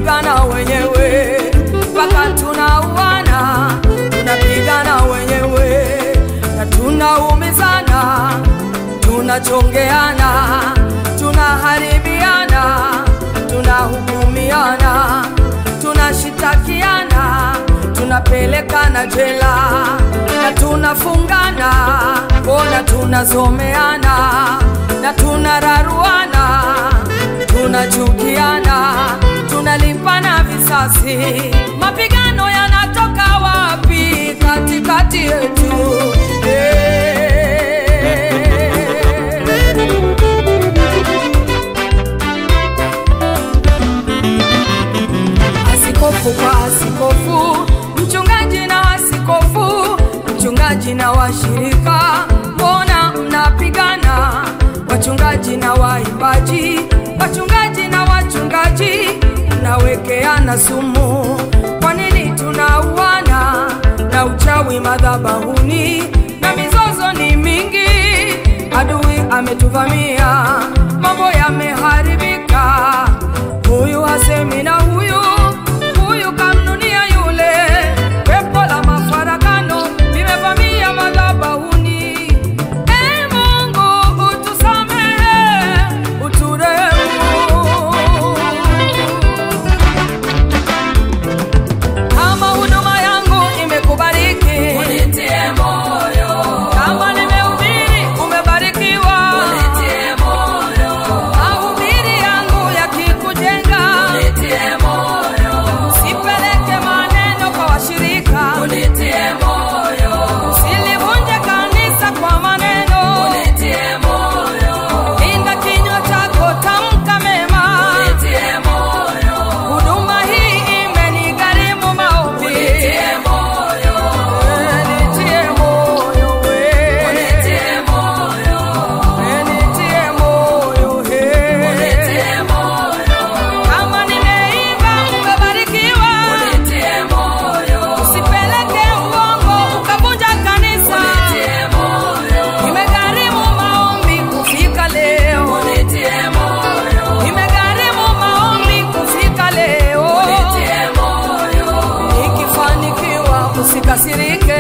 tunapigana wenyewe mpaka tunauana, tunapigana wenyewe na tunaumizana, tunachongeana, tunaharibiana, tunahukumiana, tunashitakiana, tunapelekana jela na tunafungana, bona tunazomeana na tunararuana, tunachukiana, tunalipana visasi. Mapigano yanatoka wapi katikati yetu? Eh. Askofu kwa askofu, mchungaji na askofu, mchungaji na washirika, mbona mnapigana? Wachungaji na waimbaji, wachungaji na wachungaji, mnawekeana sumu. Kwa nini tunauana na uchawi madhabahuni na mizozo ni mingi? Adui ametuvamia, mambo yameharibika huyu hasemi na huyu huyu kamnunia yule. Pepo la mafarakano limevamia madhabahuni. Ee Mungu utusamehe, uturehemu. Kama huduma yangu imekubariki, Unitie moyo, kama nimehubiri umebarikiwa, unitie moyo, mahubiri yangu yakikujenga, unitie moyo, sipeleke maneno kwa washirika, unitie moyo, silivunje kanisa kwa maneno, unitie moyo, linda kinywa chako, tamka mema. unitie moyo, Huduma hii imenigharimu maombi, unitie moyo, Eh, nitie moyo we. unitie moyo, Eh, nitie moyo he. unitie moyo, Kama nimeiba umebarikiwa, unitie moyo, usipeleke uongo ukavunja kanisa. unitie moyo, Imegharimu maombi kufika leo, unitie moyo, imegharimu maombi kufika leo. unitie moyo, Nikifanikiwa usikasirike,